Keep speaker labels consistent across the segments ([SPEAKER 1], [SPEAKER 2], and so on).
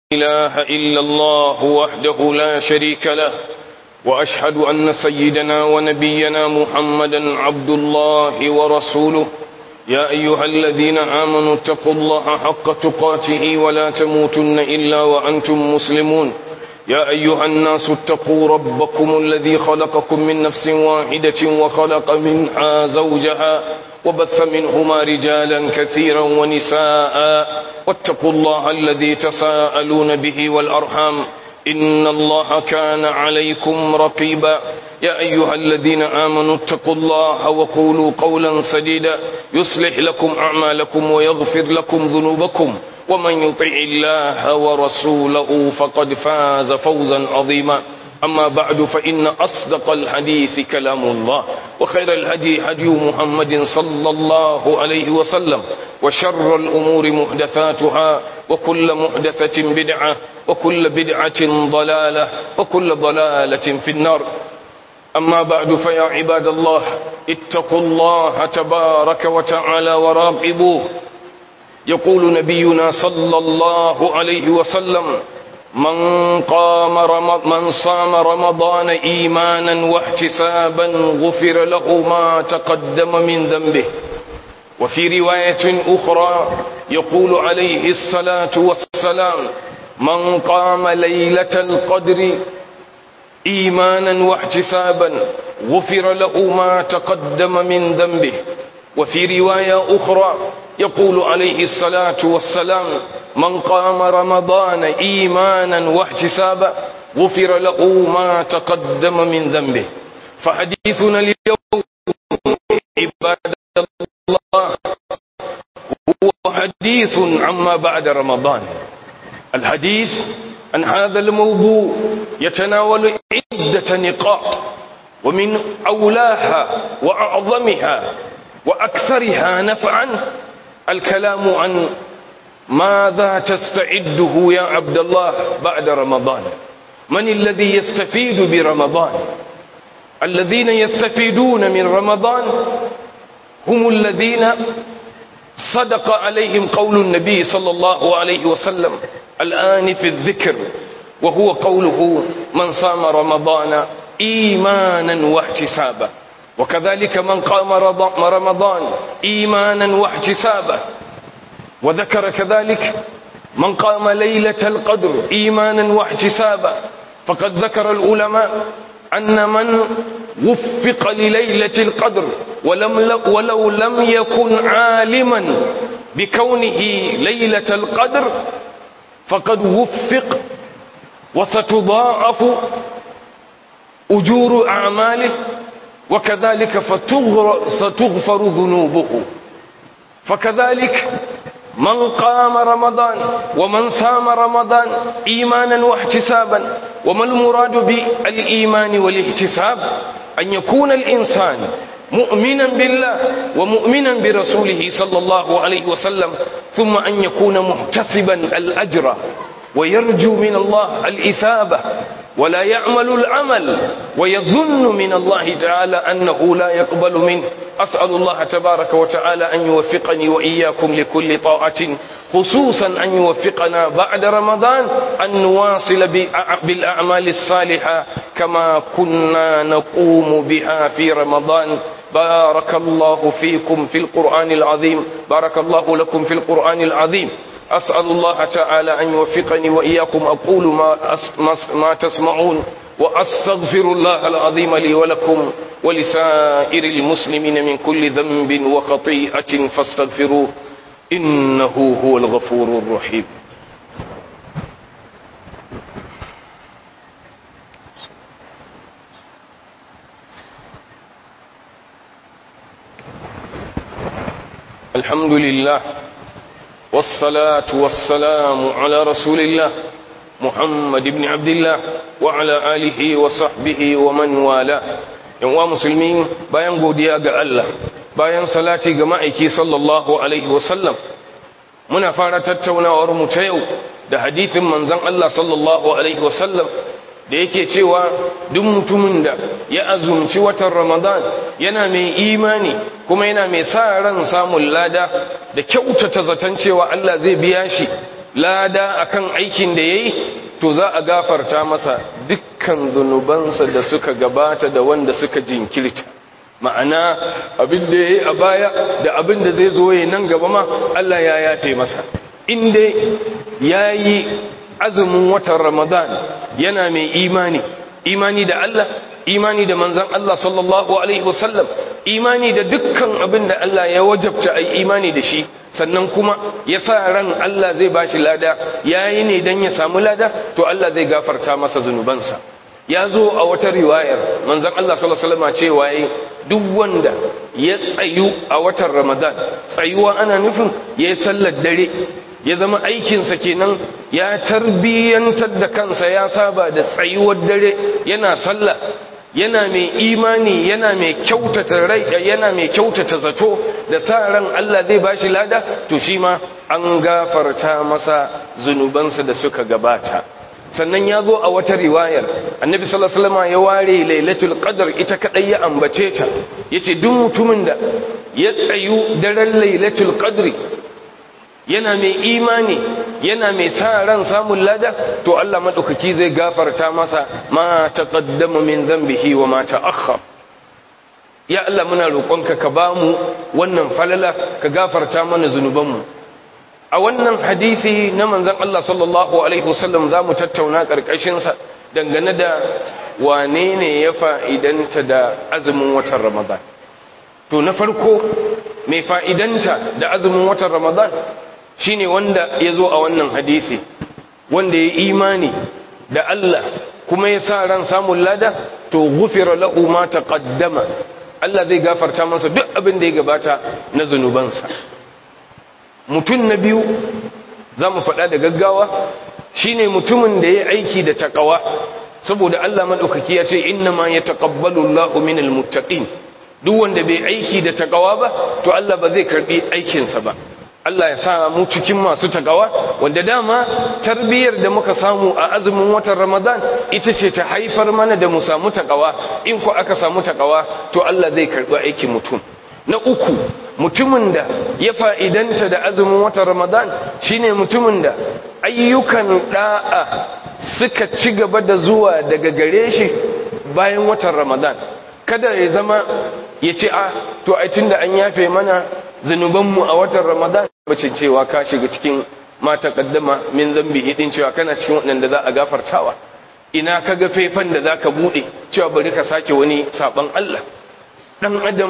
[SPEAKER 1] إله إلا الله وحده لا شريك له وأشهد أن سيدنا ونبينا محمدا عبد الله ورسوله يا أيها الذين آمنوا اتقوا الله حق تقاته ولا تموتن إلا وأنتم مسلمون يا أيها الناس اتقوا ربكم الذي خلقكم من نفس واحدة وخلق منها زوجها وبث منهما رجالا كثيرا ونساء واتقوا الله الذي تساءلون به والأرحام إن الله كان عليكم رقيبا يا أيها الذين آمنوا اتقوا الله وقولوا قولا سديدا يصلح لكم أعمالكم ويغفر لكم ذنوبكم ومن يطع الله ورسوله فقد فاز فوزا عظيما أما بعد فإن أصدق الحديث كلام الله وخير الهدي هدي محمد صلى الله عليه وسلم وشر الأمور محدثاتها وكل محدثة بدعة وكل بدعة ضلالة وكل ضلالة في النار أما بعد فيا عباد الله اتقوا الله تبارك وتعالى وراقبوه يقول نبينا صلى الله عليه وسلم من قام رمض من صام رمضان إيمانا واحتسابا غفر له ما تقدم من ذنبه وفي رواية أخرى يقول عليه الصلاة والسلام من قام ليلة القدر إيمانا واحتسابا غفر له ما تقدم من ذنبه وفي رواية أخرى يقول عليه الصلاة والسلام من قام رمضان إيمانا واحتسابا غفر له ما تقدم من ذنبه فحديثنا اليوم عباد الله هو حديث عما بعد رمضان الحديث عن هذا الموضوع يتناول عدة نقاط ومن أولاها وأعظمها وأكثرها نفعا الكلام عن ماذا تستعده يا عبد الله بعد رمضان من الذي يستفيد برمضان الذين يستفيدون من رمضان هم الذين صدق عليهم قول النبي صلى الله عليه وسلم الآن في الذكر وهو قوله من صام رمضان إيمانا واحتسابا وكذلك من قام رمضان إيمانا واحتسابا وذكر كذلك من قام ليلة القدر إيمانا واحتسابا فقد ذكر العلماء أن من وفق لليلة القدر ولم ولو لم يكن عالما بكونه ليلة القدر فقد وفق وستضاعف أجور أعماله وكذلك ستغفر ذنوبه فكذلك من قام رمضان ومن صام رمضان إيمانا واحتسابا وما المراد بالإيمان والاحتساب أن يكون الإنسان مؤمنا بالله ومؤمنا برسوله صلى الله عليه وسلم ثم أن يكون محتسبا الأجر ويرجو من الله الإثابة ولا يعمل العمل ويظن من الله تعالى أنه لا يقبل منه أسأل الله تبارك وتعالى أن يوفقني وإياكم لكل طاعة خصوصا أن يوفقنا بعد رمضان أن نواصل بالأعمال الصالحة كما كنا نقوم بها في رمضان بارك الله فيكم في القرآن العظيم بارك الله لكم في القرآن العظيم أسأل الله تعالى أن يوفقني وإياكم أقول ما, ما تسمعون وأستغفر الله العظيم لي ولكم ولسائر المسلمين من كل ذنب وخطيئة فاستغفروه إنه هو الغفور الرحيم الحمد لله والصلاة والسلام على رسول الله محمد بن عبد الله وعلى آله وصحبه ومن والاه yanwa musulmi bayan godiya ga Allah bayan salati ga ma'aiki sallallahu alaihi wasallam muna fara tattaunawar mu ta yau da hadithin manzon Allah sallallahu alaihi wasallam da yake cewa duk mutumin da ya azumci watan Ramadan yana mai imani kuma yana mai sa ran samun lada da kyautata zaton cewa Allah zai biya shi lada akan aikin da yayi to za a gafarta masa dukkan zunubansa da suka gabata da wanda suka jinkirta ma'ana abin da yayi a baya da abin da zai zo yayi nan gaba ma Allah ya yafe masa in dai yayi azumin watan Ramadan yana mai imani imani da Allah imani da manzan Allah sallallahu Alaihi wasallam imani da dukkan abin da Allah ya wajabta a imani da shi sannan kuma ya sa ran Allah zai ba shi lada ya yi ne don ya samu lada to Allah zai gafarta masa zunubansa ya zo a wata riwayar manzan Allah sallallahu Alaihi wasallam cewa ya duk wanda ya tsayu a watan ramadan tsayuwa ana nufin ya yi sallar dare ya zama aikinsa kenan ya tarbiyyantar da kansa ya saba da tsayuwar dare yana sallah yana mai imani yana mai kyautata rai yana mai kyautata zato da sa ran Allah zai bashi lada to shi ma an gafarta masa zunubansa da suka gabata sannan ya zo a wata riwayar annabi sallallahu alaihi wasallam ya ware lailatul qadr ita kadai ya ambace ta yace duk mutumin da ya tsayu daren lailatul qadri yana mai imani yana mai sa ran samun lada to Allah madaukaki zai gafarta masa ma taqaddama min dhanbihi wa ma ta'akhkhar ya Allah muna roƙonka ka bamu wannan falala ka gafarta mana zunubanmu a wannan hadisi na manzon Allah sallallahu alaihi wasallam zamu tattauna karkashin sa dangane da wane ne ya fa'idanta da azumin watan Ramadan to na farko mai fa'idanta da azumin watan Ramadan shine wanda ya zo a wannan hadisi wanda ya imani da Allah kuma ya sa ran samun lada to gufira lahu ma taqaddama Allah zai gafarta masa duk abin da ya gabata na zunubansa mutum na biyu za mu faɗa da gaggawa shine mutumin da ya aiki da takawa saboda Allah maɗaukaki ya ce inna ma ya taƙabbalu Allahu minal muttaqin duk wanda bai aiki da takawa ba to Allah ba zai karɓi aikinsa ba Allah ya sa mu cikin masu takawa wanda dama tarbiyyar da muka samu a azumin watan Ramadan ita ce ta haifar mana da mu samu takawa in ku aka samu takawa to Allah zai karbi aikin mutum na uku mutumin da ya fa'idanta da azumin watan Ramadan shine mutumin da ayyukan da'a suka ci gaba da zuwa daga gare shi bayan watan Ramadan kada ya zama ya ce a to ai tunda an yafe mana zunubanmu a watan Ramadan bacin cewa ka shiga cikin mata kaddama min zambi hidin cewa kana cikin waɗanda za a gafartawa ina ka ga faifan da za ka buɗe cewa bari ka sake wani saɓon Allah ɗan adam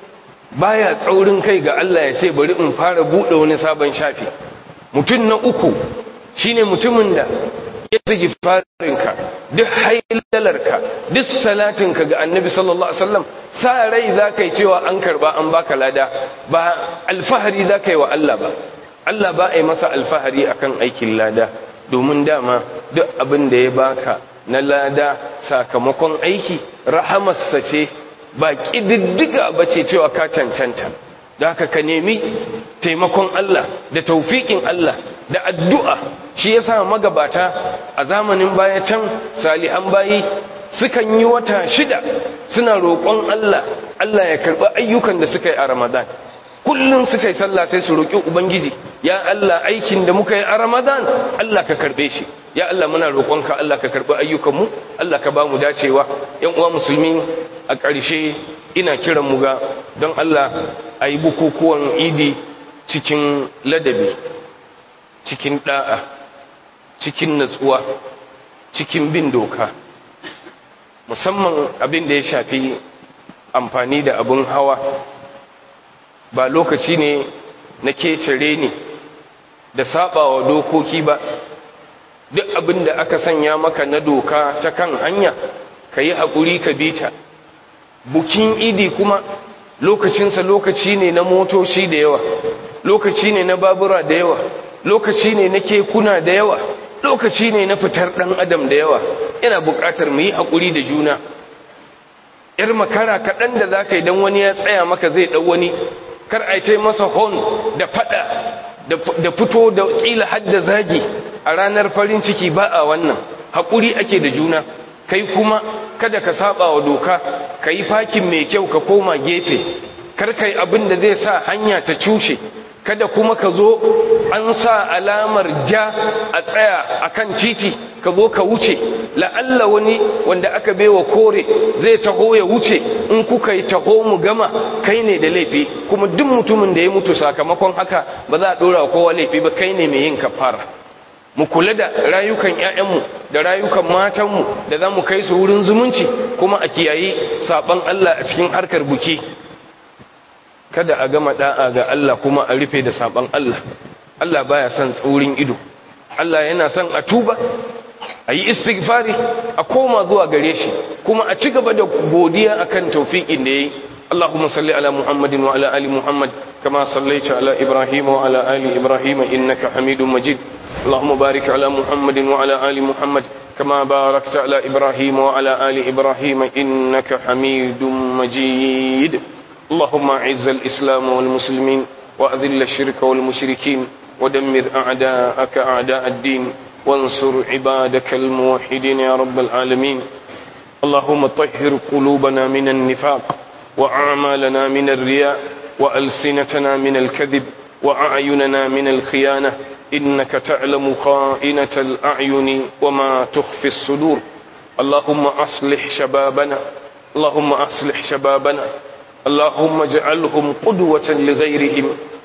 [SPEAKER 1] baya tsaurin kai ga Allah ya sai bari in fara buɗe wani sabon shafi mutum na uku shine mutumin da ya zagi farinka duk hailalarka duk salatinka ga annabi sallallahu alaihi wasallam sa rai za ka yi cewa an karba an baka lada ba alfahari za ka yi wa Allah ba Allah ba a yi masa alfahari akan aikin lada domin dama duk abin da ya baka na lada sakamakon aiki rahamarsa ce ba ƙididdiga ba ce cewa ka cancanta da haka ka nemi taimakon Allah da taufiƙin Allah da addu'a shi yasa magabata a zamanin baya can salihan bayi sukan yi wata shida suna roƙon Allah Allah ya karɓi ayyukan da suka yi a Ramadan kullum suka yi sallah sai su roƙi ubangiji ya Allah aikin da muka yi a Ramadan Allah ka karɓe shi ya Allah muna roƙonka Allah ka karɓi ayyukanmu Allah ka ba mu dacewa ‘yan uwa musulmi a ƙarshe ina kiran mu ga don Allah a yi bukukuwan idi cikin ladabi cikin ɗa'a cikin natsuwa cikin bin doka musamman abin da ya shafi amfani da abin hawa ba lokaci ne na kecere ne da sabawa dokoki ba duk abin da aka sanya maka na doka ta kan hanya ka yi haƙuri ka bita bukin idi kuma lokacinsa lokaci ne na motoci da yawa lokaci ne na babura da yawa lokaci ne na kekuna da yawa lokaci ne na fitar ɗan adam da yawa yana buƙatar mu yi haƙuri da juna ‘yar makara kaɗan da za ka yi don wani ya tsaya maka zai ɗau wani kar a ce masa hon da faɗa da fito da ƙila hadda zagi a ranar farin ciki ba a wannan haƙuri ake da juna kai kuma kada ka saba wa doka ka yi fakin mai kyau ka koma gefe kar kai abin da zai sa hanya ta cushe kada kuma ka zo an sa alamar ja a tsaya akan titi ka zo ka wuce la'alla wani wanda aka baiwa kore zai taho ya wuce in kuka yi taho mu gama kai ne da laifi kuma duk mutumin da ya mutu sakamakon haka ba za a dora kowa laifi ba kai ne mai yin kafara mu kula da rayukan ƴaƴanmu da rayukan matanmu da za mu kai su wurin zumunci kuma a kiyayi saban Allah a cikin harkar buki kada a gama da'a ga Allah kuma a rufe da saban Allah Allah baya son tsaurin ido Allah yana son a tuba a yi istighfari a koma zuwa gare shi kuma a ci gaba da godiya akan taufiƙin da yayi اللهم صل على محمد وعلى ال محمد كما صليت على ابراهيم وعلى ال ابراهيم انك حميد مجيد اللهم بارك على محمد وعلى ال محمد كما باركت على ابراهيم وعلى ال ابراهيم انك حميد مجيد اللهم اعز الاسلام والمسلمين واذل الشرك والمشركين ودمر اعداءك اعداء الدين وانصر عبادك الموحدين يا رب العالمين اللهم طهر قلوبنا من النفاق وأعمالنا من الرياء وألسنتنا من الكذب وأعيننا من الخيانة إنك تعلم خائنة الأعين وما تخفي الصدور اللهم أصلح شبابنا اللهم أصلح شبابنا اللهم اجعلهم قدوة لغيرهم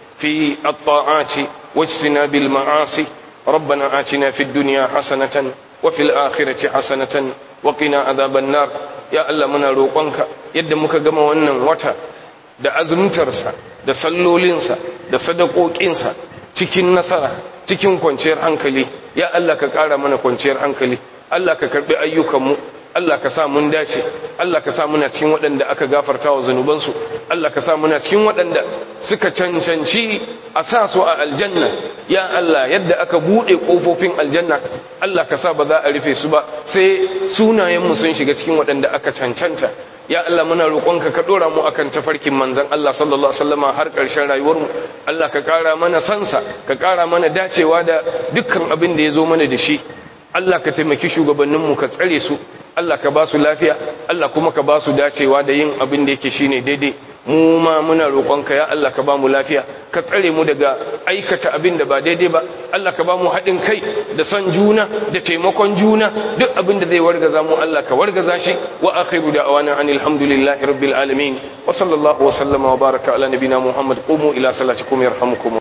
[SPEAKER 1] في الطاعات واجتناب المعاصي ربنا آتنا في الدنيا حسنة وفي الآخرة حسنة وقنا عذاب النار ya Allah muna roƙonka yadda muka gama wannan wata da azumtarsa da sallolinsa da sadakokinsa cikin nasara cikin kwanciyar hankali ya Allah ka ƙara mana kwanciyar hankali Allah ka karɓi ayyukanmu Allah ka sa mun dace Allah ka sa muna cikin waɗanda aka gafarta wa zanubansu Allah ka sa muna cikin waɗanda suka cancanci a sa su a aljanna ya Allah yadda aka buɗe ƙofofin aljanna Allah ka sa ba za a rufe su ba sai sunayenmu sun shiga cikin waɗanda aka cancanta ya Allah muna roƙonka ka ɗora mu akan tafarkin manzon Allah sallallahu alaihi wasallama har ƙarshen rayuwarmu Allah ka ƙara mana sansa ka ƙara mana dacewa da dukkan abin da ya zo mana da shi Allah ka taimaki shugabanninmu ka tsare su Allah ka ba su lafiya Allah kuma ka ba su dacewa da yin abin da yake shine daidai mu ma muna roƙonka ya Allah ka ba mu lafiya ka tsare mu daga aikata abin da ba daidai ba Allah ka ba mu haɗin kai da son juna da taimakon juna duk abin da zai wargaza mu Allah ka wargaza shi wa akhiru da'wana anil hamdulillahi rabbil alamin wa sallallahu wa sallama wa baraka ala nabina muhammad qumu ila salatikum yarhamukum